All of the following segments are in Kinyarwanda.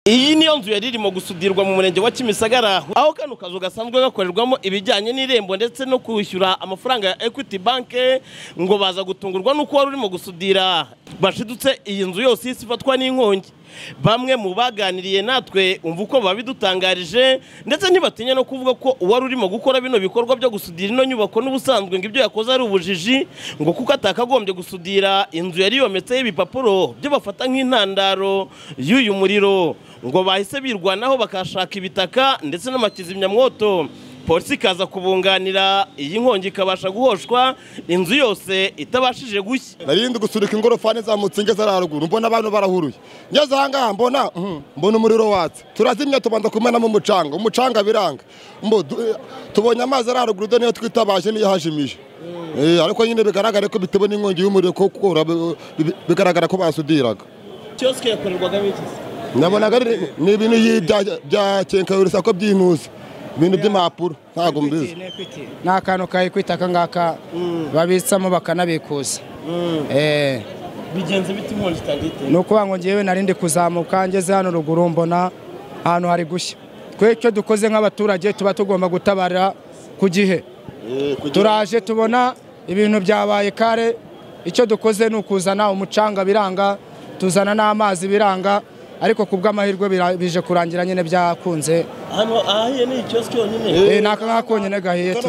iyo nzu yari irimo gusudirwa mu murenge wa kimisagara aho kano kazu gasanzwe gakorerwamo ibijyanye n'irembo ndetse no kwishyura amafaranga ya equity bank ngo baza gutungurwa n'uko wari urimo gusudira bashidutse iyi nzu yose isi ifatwa n'inkongi bamwe mu baganiriye natwe umva uko babidutangarije ndetse ntibatinya no kuvuga ko uwari urimo gukora bino bikorwa byo gusudira ino nyubako n'ubusanzwe ngo ibyo yakoze ari ubujiji ngo kuko atakagombye gusudira inzu yari yometseho ibipapuro byo bafata nk'intandaro y'uyu muriro ngo bahise birwanaho bakashaka ibitaka ndetse n'amakizimyamwoto polisi ikaza kubunganira iyi nkongi ikabasha guhoshwa inzu yose itabashije gushya narindi gusunika ingorofani zamutse ngeze hariya haruguru mbona abantu barahuruye ngeze aha ngaha mbona mhm, mbona umuriro watse turazimya tubanza kumenamo umucanga umucanga biranga Mbo, du- eh, tubonye amazi hariya haruguru do niyo twitabaje niyo hajimije Eh, ariko nyine bigaragare ko bitewe n'inkongi y'umuriro kuko ura- bi- bigaragara ko basudiraga kiyosike yakorerwagamo iki nabonaga ari- ni ibintu yi- bya- bya kenkayurisa ko by'intuzi ibintu by'impapuro ntabwo mbizi ni akantu ka ekwiti aka ngaka babitsamo bakanabikuza Eh, bigenze bita inkongi itagite ni ukuvuga ngo ngewe narindi kuzamuka ngeze hano ruguru mbona ahantu hari gushya twe icyo dukoze nk'abaturage tuba tugomba gutabara ku gihe turaje tubona ibintu byabaye kare icyo dukoze ni ukuzana umucanga biranga tuzana n'amazi biranga ariko ku bw'amahirwe bira- bije kurangira nyine byakunze hano ahahiye ni kiyosike yonyine Eh, ni aka ngaka konyine gahiye tu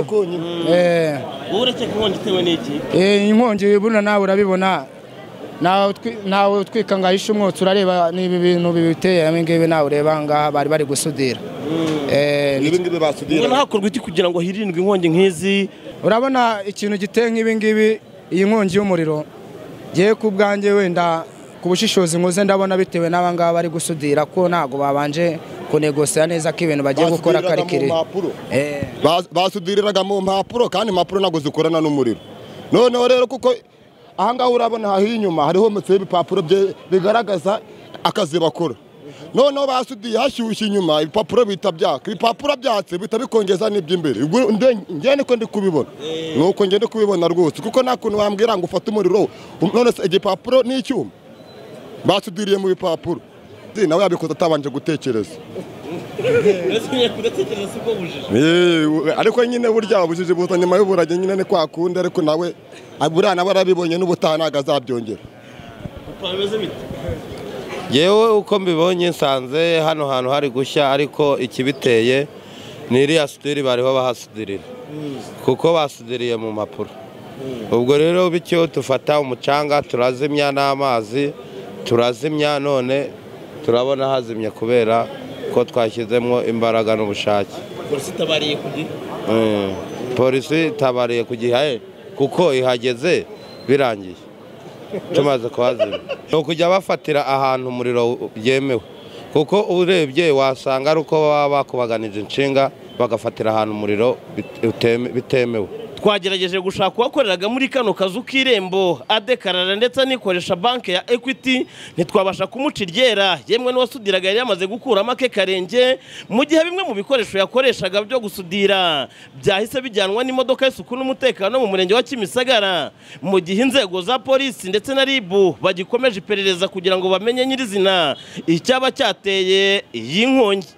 Eh. wowe urakeka inkongi itewe n'iki Eh, inkongi buna nawe urabibona Nawe utwi- nawe utwika ngo ahishe umwotsi urareba niba ibintu bibiteye ibi ngibi nawe ureba ngaha bari bari gusudira Eh, ni- ibingibi ngo basudiraga ntahakorwe iki kugira ngo hirindwe inkongi nk'izi urabona ikintu giteye nk'ibi ngibi iyi nkongi y'umuriro ngewe ku bwanjye wenda ku bushishozi nkoze ndabona bitewe n'aba ngaba bari gusudira ko ntabwo babanje kunegosera neza ko ibintu bagiye gukora ko ari Basudiraga mu kire mpapuro. Eh. Bas- basudiriraga mu mpapuro kandi impapuro ntabwo zikorana n'umuriro noneho rero kuko ahangaha urabona hahi inyuma hariho hometseho ibipapuro bye- bigaragaza akazi bakora noneho basudiye hashyushye inyuma ibipapuro bihita byaka ibipapuro byatse bihita bikongeza n'iby'imbere Ubwo nde- ngewe niko ndi kubibona ni uko ngewe ndi kubibona rwose kuko nta kuntu wambwira ngo ufate umuriro none se igipapuro ni icyuma basudiriye mu bipapuro nawe yabikoze atabanje gutekereza kudatekereza si bwo bujije Eh, u- ariko nyine burya ubujiji buza nyuma y'uburage nyine ni kwa kundi ariko nawe buriya nawe arabibonye n'ubutaha ntabwo azabyongera bameze bite yewe uko mbibonye nsanze hano hantu hari gushya ariko ikibiteye ni iriya sudiri bariho bahasudirira kuko basudiriye mu mpapuro ubwo rero bityo dufata umucanga turazimya n'amazi turazimya none turabona hazimye kubera ko twashyizemo imbaraga n'ubushake polisi itabariye ku gihe Mm. polisi itabariye ku gihe kuko ihageze birangiye tumaze kuhazimya ni ukujya bafatira ahantu umuriro byemewe kuko urebye wasanga ari uko baba bakubaganije inshinga bagafatira ahantu umuriro bit- uteme- bitemewe twagerageje gushaka uwakoreraga muri kano kazu k'irembo adekarara ndetse anikoresha banki ya ekwiti ntitwabasha kumuca iryera yemwe n'uwasudiraga yari yamaze gukuramo ake karenge mu gihe bimwe mu bikoresho yakoreshaga byo gusudira byahise bijyanwa n'imodoka y'isuku n'umutekano mu murenge wa kimisagara mu gihe inzego za polisi ndetse na ribu bagikomeje iperereza kugira ngo bamenye nyirizina icyaba cyateye iyi nkongi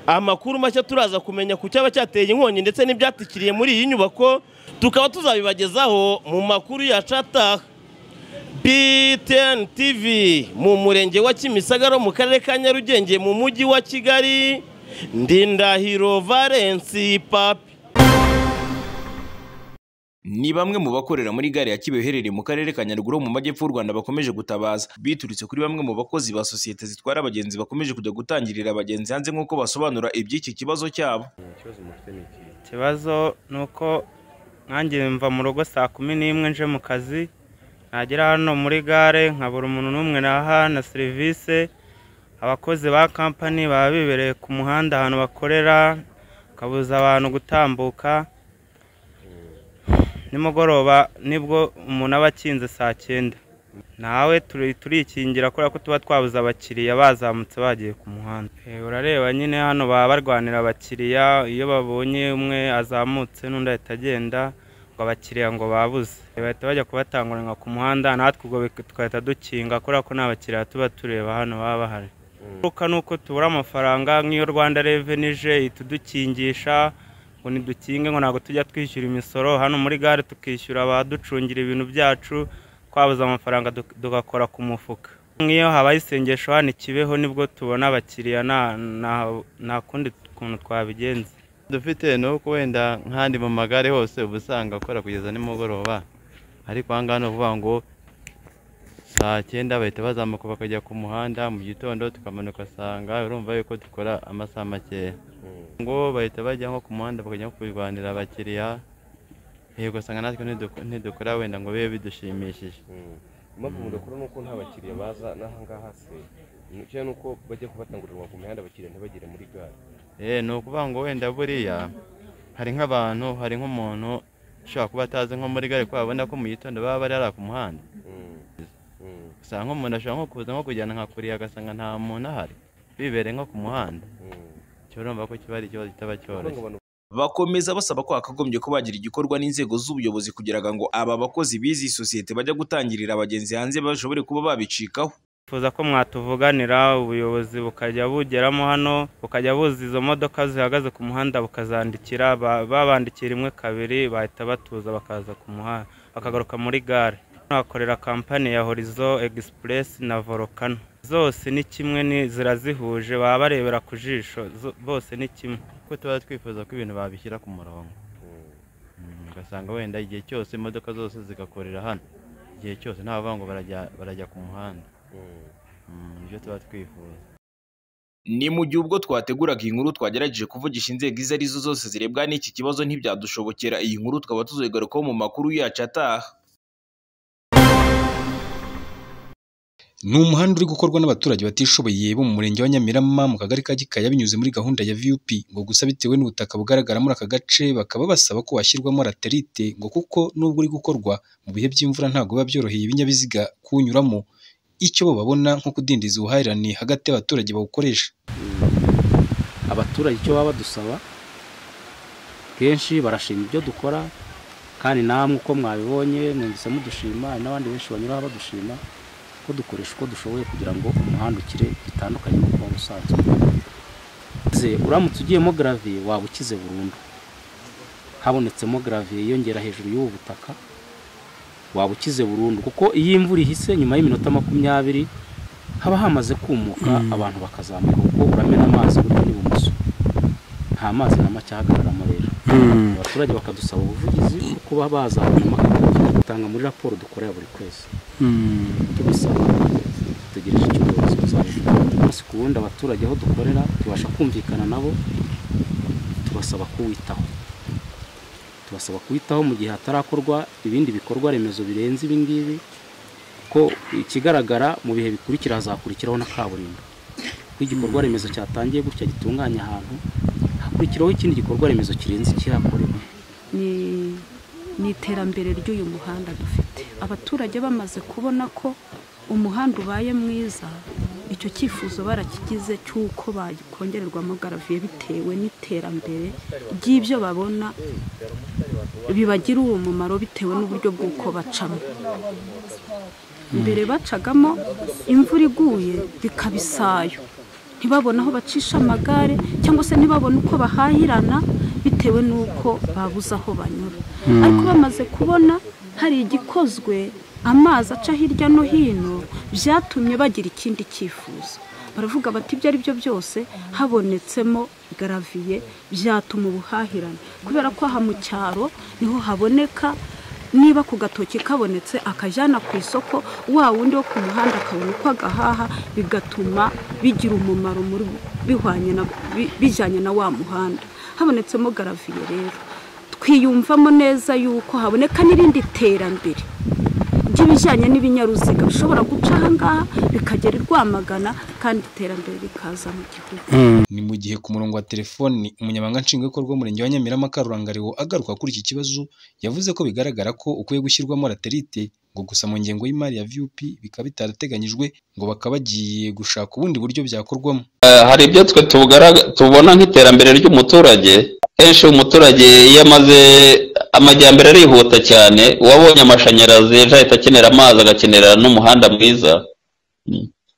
amakuru mashya turaza kumenya ku cyaba cyateye inkongi ndetse n'ibyatikiriye muri iyi nyubako tukaba tuzabibagezaho mu makuru ya cataha BTN TV mu murenge wa Kimisagara mu karere ka Nyarugenge mu mujyi wa Kigali Ndindahiro Valence Papi ni bamwe mu bakorera muri gare ya Kibeho iherereye mu karere ka Nyaruguru mu majyepfo y'u Rwanda bakomeje gutabaza biturutse kuri bamwe mu bakozi ba sosiyete zitwara abagenzi bakomeje kujya gutangirira abagenzi hanze nk'uko basobanura iby'iki kibazo cyabo ikibazo ni uko nkanjye mva mu rugo saa kumi n'imwe nje mu kazi nagera hano muri gare nkabura umuntu n'umwe naha na serivisi abakozi ba kampani baba bibereye ku muhanda ahantu bakorera kabuza abantu gutambuka nimugoroba nibwo umuntu aba akinze saa cyenda nawe turi- turikingira kubera ko tuba twabuze abakiriya bazamutse bagiye ku muhanda Eh, urareba nyine hano baba barwanira abakiriya iyo babonye umwe azamutse n'undi ahita agenda ngo abakiriya ngo babuze Eh, bahita bajya kubatangurira ku muhanda natwe ubwo bik- tugahita dukinga kubera ko nta bakiriya tuba tureba hano baba bahari ingaruka ni uko tubura amafaranga nk'iyo rwanda reveni ije itudukingisha ngo ntidukinge ngo ntabwo tujya twishyura imisoro hano muri gare tukishyura abaducungira ibintu byacu twabuze amafaranga duk- tugakora ku mufuka nk'iyo habaye isengesho hano ikibeho nibwo tubona abakiriya nta- nta- nta kundi kuntu twabigenza dufite ni uko wenda nk'andi mu magare hose uba usanga akora kugeza nimugoroba ariko aha ngaha ni ukuvuga ngo saa cyenda bahita bazamuka bakajya ku muhanda mu gitondo tukamanuka asanga urumva yuko dukora amasaha makeya ngo bahita bajya nko ku muhanda bakajya nko kurwanira abakiriya yego usanga natwe ntidu- ntidukora wenda ngo bibe bidushimishije impamvu mudakora ni uko nta bakiriya baza n'aha ngaha se nicyo ni uko bajya kubatangurirwa ku mihanda abakiriya ntibagere muri gare Eh, ni ukuvuga ngo wenda buriya hari nk'abantu hari nk'umuntu ushobora kuba atazi nko muri gare kuko babona ko mu gitondo baba bari hariya ku muhanda usanga nk'umuntu ashobora nko kuza nko kujyana nka kuriya agasanga nta muntu ahari bibereye nko ku muhanda cyo urumva ko kiba ari ikibazo kitaba cyoroshye bakomeza basaba ko hakagombye ko bagira igikorwa n'inzego z'ubuyobozi kugira ngo aba bakozi b'izi sosiyete bajya gutangirira abagenzi hanze bashobore kuba babicikaho twifuza ko mwatuvuganira ubuyobozi bukajya bugeramo hano bukajya buza izo modoka zihagaze ku muhanda bukazandikira ba- babandikira imwe kabiri bahita batuza bakaza ku muhanda bakagaruka muri gare Hano hakorera kampani ya horizo egisipuresi na volcano zose ni kimwe ni- zirazihuje baba barebera ku jisho zo- bose ni kimwe kuko tuba twifuza ko ibintu babishyira ku murongo Mm, ugasanga wenda igihe cyose imodoka zose zigakorera hano igihe cyose nta bavuga ngo barajya barajya ku muhanda Mm, nibyo tuba twifuza ni mu gihe ubwo twateguraga iyi nkuru twagerageje kuvugisha inzego izo ari zo zose zirebwa n'iki kibazo ntibyadushobokera iyi nkuru tukaba tuzoyigarukaho mu makuru yacu ataha ni umuhanda uri gukorwa n'abaturage batishoboye bo mu murenge wa Nyamirama mu kagari ka Gikaya binyuze muri gahunda ya VUP ngo gusa bitewe n'ubutaka bugaragara muri aka gace bakaba basaba ko washyirwamo raterite ngo kuko nubwo uri gukorwa mu bihe by'imvura ntabwo biba byoroheye ibinyabiziga kuwunyuramo icyo bo babona nko kudindiza ubuhahirane hagati y'abaturage bawukoresha abaturage icyo baba badusaba kenshi barashima ibyo dukora kandi namwe uko mwabibonye mwumvise mudushima hari n'abandi benshi banyuraho badushima ko dukoresha uko dushoboye kugira ngo umuhanda ukire bitandukanye n'uko waba usanzwe Ze, uramutse ugiyemo garaviye waba ukize burundu habonetsemo garaviye yiyongera hejuru y'ubu butaka waba ukize burundu kuko iyo imvura ihise nyuma y'iminota makumyabiri haba hamaze kumuka abantu bakazamuka kuko uramena amazi buryo n'ibumoso nta mazi na make ahagararamo rero abaturage bakadusaba ubuvugizi bwo kuba bazabona amakuru dutanga muri raporo dukorera buri kwezi tubisaba dutegereje icyo ubuyobozi buzabivuga umunsi ku wundi abaturage aho dukorera tubasha kumvikana nabo tubasaba kuwitaho tubasaba kuwitaho mu gihe hatarakorwa ibindi bikorwa remezo birenze ibi ngibi ko ikigaragara mu bihe bikurikira hazakurikiraho na kaburimbo ko igikorwa remezo cyatangiye gutya gitunganya ahantu hakurikiraho ikindi gikorwa remezo kirenze ikihakorewe ni ni iterambere ry'uyu muhanda dufite abaturage bamaze kubona ko umuhanda ubaye mwiza icyo cyifuzo barakigize cy'uko bakongererwamo garaviye bitewe n'iterambere ry'ibyo babona bibagira uwo mumaro bitewe n'uburyo bw'uko bacamo mbere bacagamo imvura iguye bikaba isayo ntibabone aho bacisha amagare cyangwa se ntibabone uko bahahirana bitewe n'uko babuze aho banyura ariko bamaze kubona hari igikozwe amazi aca hirya no hino byatumye bagira ikindi cyifuzo baravuga bati ibyo ari byo byose habonetsemo garaviye byatuma ubuhahirane kubera ko aha mu cyaro niho haboneka niba ku gatoki kabonetse akajyana ku isoko wa wundi wo ku muhanda akabona uko agahaha bigatuma bigira umumaro muri bihwanye na bi- bijyanye na wa muhanda habonetsemo garaviye rero twiyumvamo neza yuko haboneka n'irindi terambere ry'ibijyanye n'ibinyaruziga bishobora guca aha ngaha bikagera i Rwamagana kandi iterambere rikaza mu gihugu ni mu gihe ku murongo wa telefoni umunyamabanga nshingwabikorwa w'umurenge wa Nyamirama Karurangariwo agaruka kuri iki kibazo yavuze ko bigaragara ko ukwiye gushyirwamo raterite ngo gusa mu ngengo y'imari ya VUP bikaba bitarateganyijwe ngo bakaba bagiye gushaka ubundi buryo byakorwamo hari ibyo twe tubugarag- tubona nk'iterambere ry'umuturage kenshi umuturage iyo amaze amajyambere arihuta cyane uwabonye amashanyarazi ejo ahita akenera amazi agakenera n'umuhanda mwiza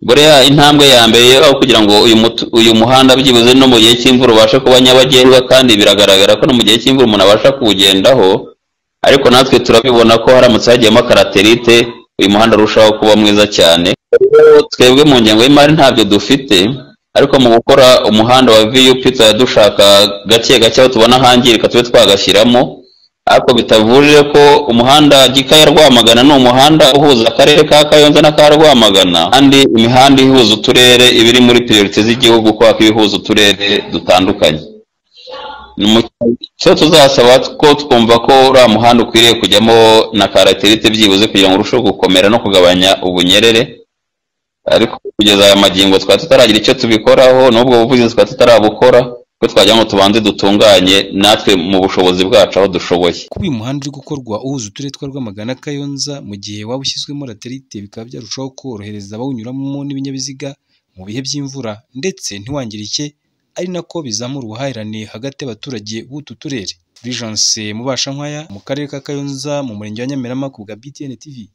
buriya intambwe ya mbere aho kugira ngo uyu mutu- uyu muhanda byibuze no mu gihe cy'imvura ubashe kuba nyabagendwa kandi biragaragara ko no mu gihe cy'imvura umuntu abasha kuwugendaho ariko natwe turabibona ko haramutse hagiyemo karaterite uyu muhanda urushaho kuba mwiza cyane Rero twebwe mu ngengo y'imari ntabyo dufite ariko mu gukora umuhanda wa vup tuba dushaka gake gake aho tubona hangirika tube twagashyiramo ariko bitavuje ko umuhanda gikaya rwamagana ni umuhanda uhuza akarere ka kayonza n'aka rwamagana kandi imihanda ihuza uturere iba iri muri priorite z'igihugu kubera ko iba ihuza uturere dutandukanye Ni mu- cyo tuzasaba ko twumva ko uriya muhanda ukwiriye kujyamo na karaterite byibuze kugira ngo urusheho gukomera no kugabanya ubunyerere ariko kugeza aya magingo twari tutaragira icyo tubikoraho n'ubwo buvugizi twari tutarabukora ko twagira ngo tubanze dutunganye natwe mu bushobozi bwacu aho dushoboye kuba uyu muhanda uri gukorwa uhuza uturere twa Rwamagana na Kayonza mu gihe waba ushyizwemo laterite bikaba byarushaho korohereza abawunyuramo n'ibinyabiziga mu bihe by'imvura ndetse ntiwangirike ari nako bizamura ubuhahirane hagati y'abaturage b'utu turere Vigence Mubashankwaya mu karere ka Kayonza mu murenge wa Nyamirama ku bwa BTN TV